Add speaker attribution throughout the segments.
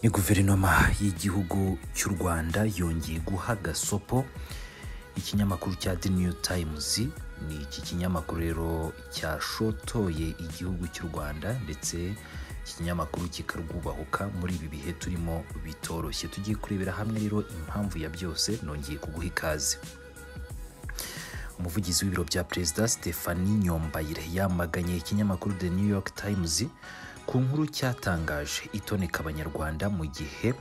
Speaker 1: ni guverinoma y'igihugu cy'u rwanda yongeye guha gasopo ikinyamakuru cya the new times ni iki kinyamakuru rero cyashotoye igihugu cy'u rwanda ndetse iki kinyamakuru kikarwubahuka muri ibi bihe turimo bitoroshye tugiye kurebera hamwe rero impamvu ya byose nongeye kuguha ikaze umuvugizi w'ibiro bya perezida stephanie nyombayire yamaganye ikinyamakuru the new york times ku nkuru cyatangaje itoneka abanyarwanda mu gihe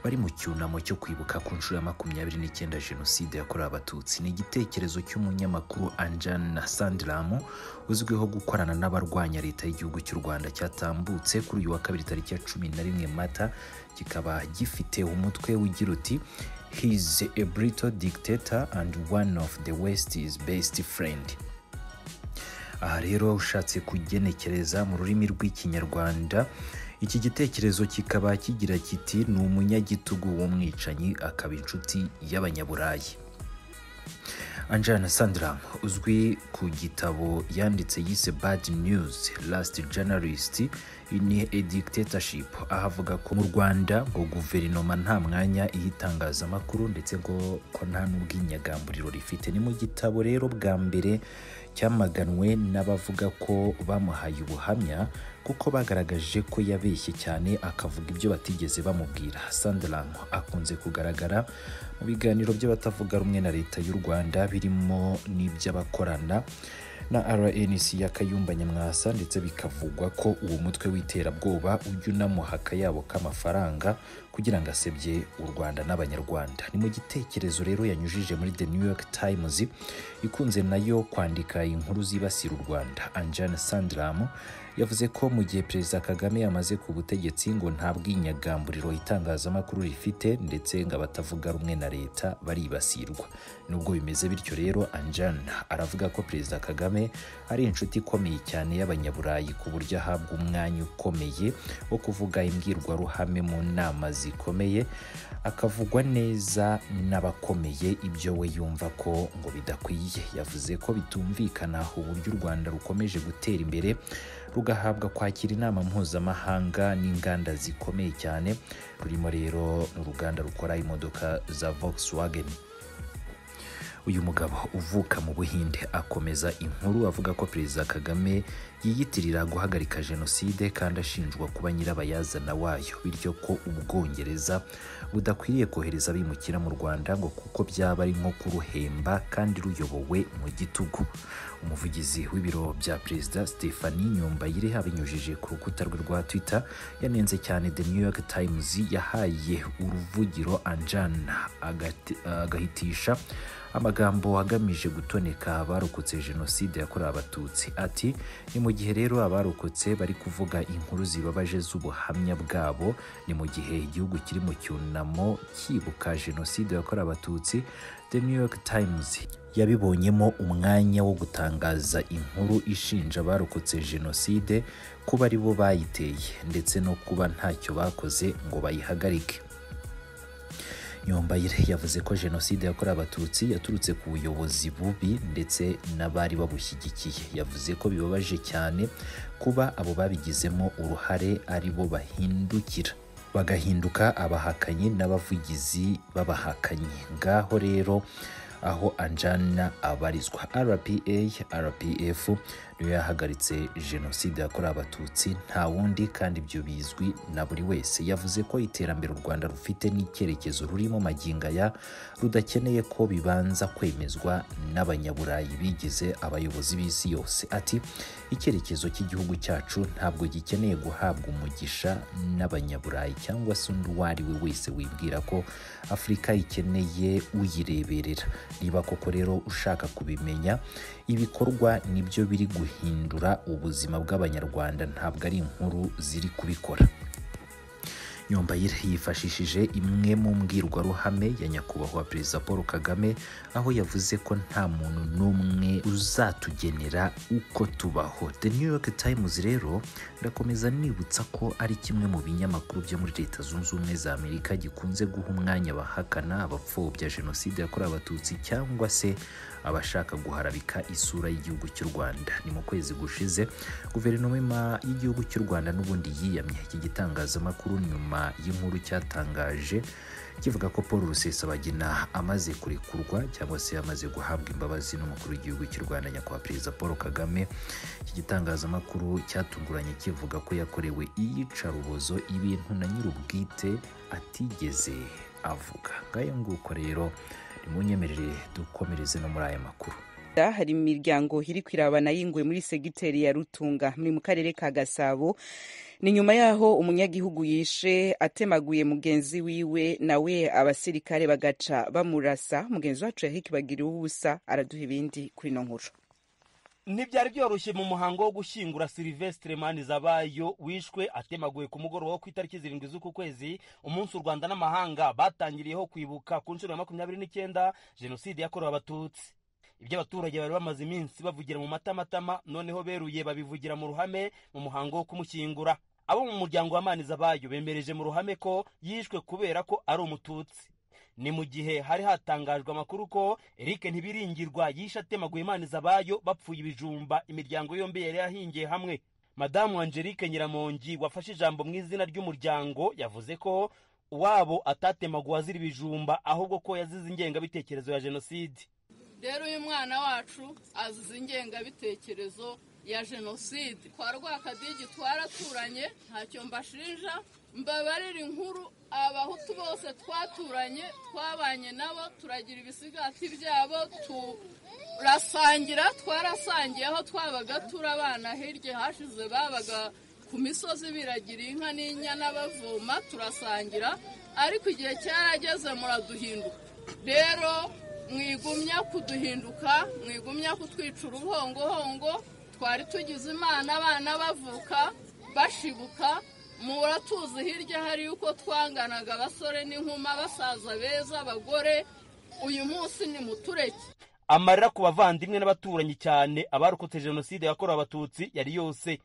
Speaker 1: bari mu cyunamo cyo kwibuka ku nshuro ya makumyabiri n'icyenda jenoside yakorewe abatutsi ni igitekerezo cy'umunyamakuru anjana sandiramu uzwiho gukorana n'abarwanya leta y'igihugu cy'u rwanda cyatambutse kuri uyu wa kabiri tariki ya cumi na rimwe mata kikaba gifite umutwe ugira uti his a brutal dictator and one of the west's best friend aha rero ushatse kugenekereza mu rurimi rw'ikinyarwanda iki gitekerezo kikaba kigira kiti ni umunyagitugu w'umwicanyi akaba inshuti y'abanyaburayi anjana sandram uzwi ku gitabo yanditse yise bad news last journalist ni a dictatorship aho avuga ko mu rwanda ngo guverinoma nta mwanya iha itangazamakuru ndetse ngo ko nta n'ubwinyagamburiro rifite ni mu gitabo rero bwa mbere cyamaganwe n'abavuga ko bamuhaye ubuhamya kuko bagaragaje ko yabeshye cyane akavuga ibyo batigeze bamubwira sandram akunze kugaragara mu biganiro by'abatavuga rumwe na leta y'u rwanda birimo n'iby'abakorana na rnc ya kayumba nyamwasa ndetse bikavugwa ko uwo mutwe w'iterabwoba ujya unamuha akayabo k'amafaranga kugira ngo asebye u rwanda n'abanyarwanda ni mu gitekerezo rero yanyujije muri the new york times ikunze nayo kwandika inkuru zibasira u rwanda anjana sandram yavuze ko mu gihe perezida kagame yamaze ku butegetsi ngo nta bwinyagamburiro itangazamakuru rifite ndetse ngo abatavuga rumwe na leta baribasirwa nubwo bimeze bityo rero anjana aravuga ko perezida kagame ari inshuti ikomeye cyane y'abanyaburayi ku buryo ahabwa umwanya ukomeye wo kuvuga imbwirwaruhame mu nama zikomeye akavugwa neza n'abakomeye ibyo we yumva ko ngo bidakwiye yavuze ko bitumvikana uburyo u rwanda rukomeje gutera imbere rugahabwa kwakira inama mpuzamahanga n'inganda zikomeye cyane rurimo rero n'uruganda rukora imodoka za Volkswagen uyu mugabo uvuka mu buhinde akomeza inkuru avuga ko perezida kagame yiyitirira guhagarika jenoside kandi ashinjwa kuba nyirabayazana wayo bityo ko ubwongereza budakwiriye kohereza abimukira mu rwanda ngo kuko byaba ari nko kuruhemba kandi ruyobowe mu gitugu umuvugizi w'ibiro bya perezida stephanie nyombayire abinyujije ku rukuta rwe rwa twitter yanenze cyane the new york times yahaye uruvugiro anjana agahitisha amagambo agamije gutoneka abarokotse jenoside yakorewe abatutsi ati ni mu gihe rero abarokotse bari kuvuga inkuru zibabaje z'ubuhamya bwabo ni mu gihe igihugu kiri mu cyunamo cyibuka jenoside yakorewe abatutsi the new york times yabibonyemo umwanya wo gutangaza inkuru ishinja abarokotse jenoside kuba ari bo bayiteye ndetse no kuba ntacyo bakoze ngo bayihagarike nyombayire yavuze ko jenoside yakorewe abatutsi yaturutse ku buyobozi bubi ndetse n'abari babushyigikiye yavuze ko bibabaje cyane kuba abo babigizemo uruhare ari bo bahindukira bagahinduka abahakanyi n'abavugizi b'abahakanyi ngaho rero aho anjana abarizwa rpa rpf niyo yahagaritse jenoside yakorewe abatutsi nta wundi kandi ibyo bizwi na buri wese yavuze ko iterambere u rwanda rufite n'icyerekezo rurimo maginga ya rudakeneye ko bibanza kwemezwa n'abanyaburayi bigize abayobozi b'isi yose ati icyerekezo cy'igihugu cyacu ntabwo gikeneye guhabwa umugisha n'abanyaburayi cyangwa se undi uwo ari we wese wibwira ko afurika ikeneye uyireberera niba koko rero ushaka kubimenya ibikorwa nibyo biri guhindura ubuzima bw'abanyarwanda ntabwo ari inkuru ziri kubikora nyombayire yifashishije imwe mu mbwirwaruhame ya nyakubahwa perezida paul kagame aho yavuze ko nta muntu n'umwe uzatugenera uko tubaho the new york times rero irakomeza nibutsa ko ari kimwe mu binyamakuru byo muri leta zunze ubumwe za amerika gikunze guha umwanya abahakana abapfobya jenoside yakorewe abatutsi cyangwa se abashaka guharabika isura y'igihugu cy'u Rwanda ni mu kwezi gushize guverinoma y'igihugu cy'u Rwanda n'ubundi yiyamye iki gitangazamakuru nyuma y'inkuru cyatangaje kivuga ko Paul Rusesabagina amaze kurekurwa cyangwa se amaze guhabwa imbabazi n'umukuru w'igihugu cy'u Rwanda nyakubahwa perezida Paul Kagame iki gitangazamakuru cyatunguranye kivuga ko yakorewe iyicarubozo ibintu na nyir'ubwite atigeze avuga ngayo nguko rero nimunyemerere dukomereze no muri aya makuru
Speaker 2: hari imiryango iri kwirabana yinguye muri segiteri ya rutunga muri mu karere ka gasabo ni nyuma y'aho umunyagihugu yishe atemaguye mugenzi wiwe nawe abasirikare bagaca bamurasa mugenzi wacu yahikibagira ubusa araduha ibindi kuri ino nkuru
Speaker 3: ntibyari byoroshye mu muhango wo gushyingura silivesitire manizabayo wishwe atemaguye ku mugoroba wo ku itariki zirindwi z'uku kwezi umunsi u rwanda n'amahanga batangiriyeho kwibuka ku nshuro ya makumyabiri n'icyenda jenoside yakorewe abatutsi ibyo abaturage bari bamaze iminsi bavugira mu matamatama noneho beruye babivugira mu ruhame mu muhango wo kumushyingura abo mu muryango wa manizabayo bemereje mu ruhame ko yishwe kubera ko ari umututsi ni mu gihe hari hatangajwe amakuru ko eric ntibiringirwa yishe atemaguye manizabayo bapfuye ibijumba imiryango yombi yari yahingiye hamwe madamu angelique nyiramongi wafashe ijambo mu izina ry'umuryango yavuze ko uwabo atatemaguwe azira ibijumba ahubwo ko yazize ingengabitekerezo ya jenoside
Speaker 4: rero uyu mwana wacu azize ingengabitekerezo ya jenoside kwa rwakadigi twaraturanye ntacyo mbashinja mbabarira inkuru abahutu bose twaturanye twabanye nabo turagira ibisigati byabo turasangira twarasangiye aho twabaga turabana hirya hashize babaga ku misozi biragira inka n'inyana bavoma turasangira ariko igihe cyarageze muraduhinduka rero mwigumya kuduhinduka mwigumya kutwica uruhongohongo twari tugize imana abana bavuka bashibuka muratuzi hirya hari uko twanganaga abasore n'inkuma basaza beza abagore uyu munsi ni mutureke
Speaker 3: amarira ku bavandimwe n'abaturanyi cyane abarokotse jenoside yakorewe abatutsi yari yose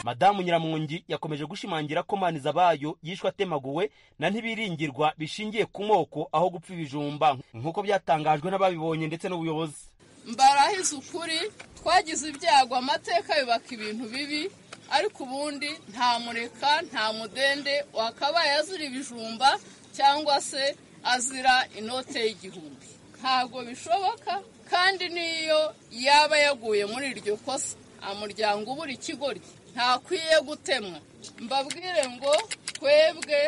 Speaker 3: madamu nyiramungi yakomeje gushimangira ko manizabayo yishwe atemaguwe na ntibiringirwa bishingiye ku moko aho gupfa ibijumba nk'uko byatangajwe n'ababibonye ndetse n'ubuyobozi
Speaker 4: mbarahize ukuri twagize ibyago amateka yubaka ibintu bibi ariko ubundi nta mureka nta mudende wakabaye azira ibijumba cyangwa se azira inote y'igihumbi ntabwo bishoboka kandi n'iyo yaba yaguye muri iryo kosa umuryango ubura ikigoryi ntakwiye gutemwa mbabwire ngo twebwe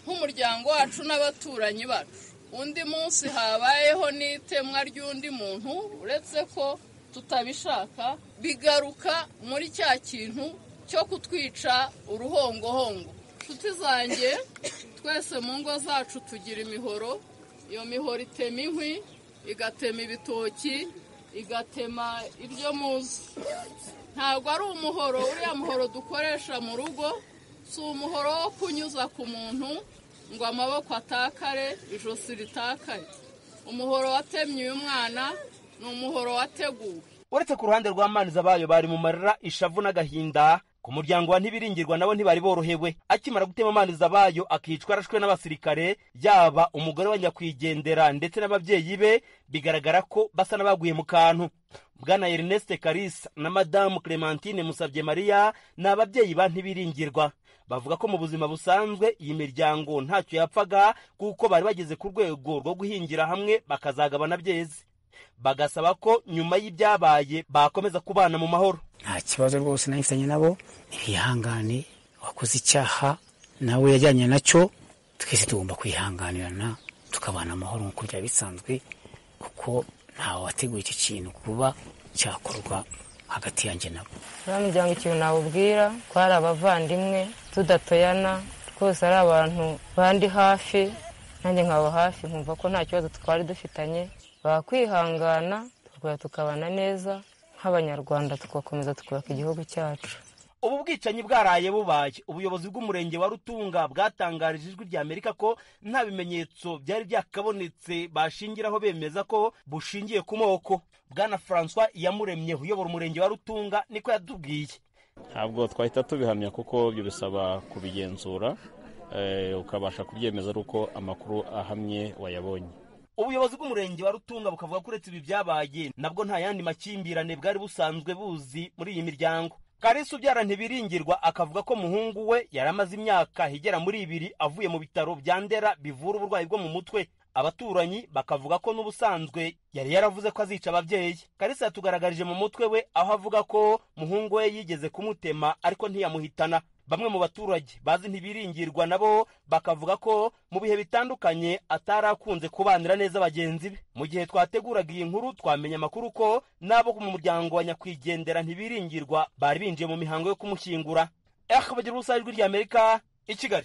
Speaker 4: nk'umuryango wacu n'abaturanyi bacu undi munsi habayeho n'itemwa ry'undi muntu uretse ko tutabishaka bigaruka muri cya kintu cyo kutwica uruhongohongo inshuti zanjye twese mu ngo zacu tugira imihoro iyo mihoro itema inkwi igatema ibitoki igatema ibyo muzi ntabwo ari umuhoro uriya muhoro dukoresha mu rugo si umuhoro wo kunyuza ku muntu ngo amaboko atakare ijosi ritakare umuhoro watemye uyu mwana ni umuhoro wateguwe
Speaker 3: uretse ku ruhande rw'amanza bayo bari mu marira ishavu n'agahinda ku muryango wa ntibiringirwa nabo ntibari borohewe akimara gutema amanza bayo akicwa arashwe n'abasirikare yaba umugore wa nyakwigendera ndetse n'ababyeyi be bigaragara ko basa n'abaguye mu kantu bwana erineste karisa na madamu clementine musabye mariya ni ababyeyi ba ntibiringirwa bavuga ko mu buzima busanzwe iyi miryango ntacyo yapfaga kuko bari bageze ku rwego rwo guhingira hamwe bakazagabana byeze bagasaba ko nyuma y'ibyabaye bakomeza kubana mu mahoro
Speaker 5: nta kibazo rwose nayifitanye nabo ntibihangane wakoze icyaha nawe yajyanye nacyo twese tugomba kwihanganirana tukabana amahoro nk'uko byaba bisanzwe kuko ntawe wateguye icyo kintu kuba cyakorwa hagati yanjye nabo
Speaker 6: nta muryango ikintu nawubwira ko ari abavandimwe tudatoyana twose ari abantu bandi hafi nanjye nkaba hafi nkumva ko nta kibazo twari dufitanye bakwihangana tukaba tukabana neza nk'abanyarwanda tugakomeza tukubaka igihugu cyacu
Speaker 3: ubu bwicanyi bwaraye bubaye ubuyobozi bw'umurenge wa rutunga bwatangarije ijwi rya amerika ko nta bimenyetso byari byakabonetse bashingiraho bemeza ko bushingiye ku moko bwana francois iyamuremye uyobora umurenge wa rutunga niko yatubwiye
Speaker 7: ntabwo twahita tubihamya kuko ibyo bisaba kubigenzura ukabasha kubyemeza ari uko amakuru ahamye wayabonye
Speaker 3: ubuyobozi bw'umurenge wa rutunga bukavuga ko uretse ibi byabaye nabwo nta yandi makimbirane bwari busanzwe buzi muri iyi miryango karisa ubyara ntibiringirwa akavuga ko muhungu we yari amaze imyaka igera muri ibiri avuye mu bitaro bya ndera bivura uburwayi bwo mu mutwe abaturanyi bakavuga ko n'ubusanzwe yari yaravuze ko azica ababyeyi karisa yatugaragarije mu mutwe we aho avuga ko muhungu we yigeze kumutema ariko ntiyamuhitana bamwe mu baturage bazi ntibiringirwa nabo bakavuga ko mu bihe bitandukanye atari akunze kubanira neza bagenzi be mu gihe twateguraga iyi nkuru twamenya amakuru ko n'abo mu muryango wa nyakwigendera ntibiringirwa bari binjiye mu mihango yo kumushyingura ehe bagira ubusanzwe ry'amerika i kigali